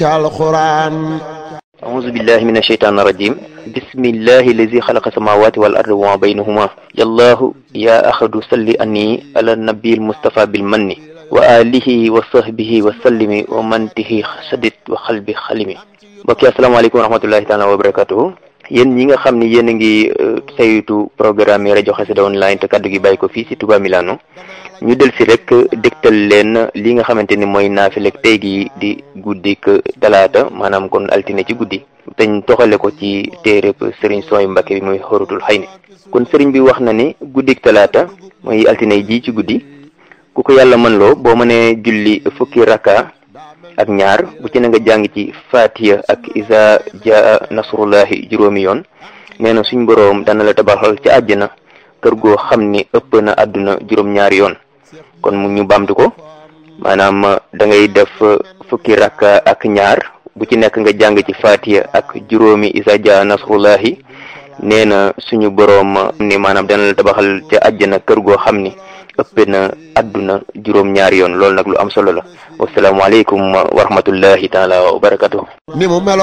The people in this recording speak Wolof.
alquran أعوذ بالله من الشيطان الرجيم بسم الله الذي خلق السماوات والأرض وما بينهما يا الله يا أحد صل أني على النبي المصطفى بالمن وآله وصحبه وسلم ومن به سدد وقلب خلمي mbokk yi asalaamaaleykum wa rahmatullahi taala wa barakatuhu yéen ñi nga xam ni yéen a ngi saytu programme yi rajo Xassida online te kaddu gi bàyyi ko fii si Touba Milano ñu del si rek dégtal leen li nga xamante ni mooy naafilek tey gi di guddik talaata maanaam kon altine ci guddi teñ toxale ko ci téereb sëriñ sooy Mbàkke bi muy xorutul xay ni kon sëriñ bi wax na ni guddik talaata mooy altine ji ci guddi ku ko yàlla mën loo boo mënee julli fukki raka ak ñaar bu ci na nga jàng ci fatiha ak isa jaa nasrullahi juróomi yoon nee na suñ boroom dana la tabaxal ci àjjana kër goo xam ni ëpp na àdduna juróom-ñaari yoon kon mu ñu bamtu ko maanaam da ngay def fukki rakka ak ñaar bu ci nekk nga jàng ci fatiha ak juróomi isa jaa nasrullahi nee na suñu boroom ni maanaam dana la tabaxal ci àjjana kër goo xam ni ëpp na àdduna juróom ñaari yoon loolu nag lu am solo la wasalaamaaleykum wa rahmatullahi taala wa barakatuh ni mu melo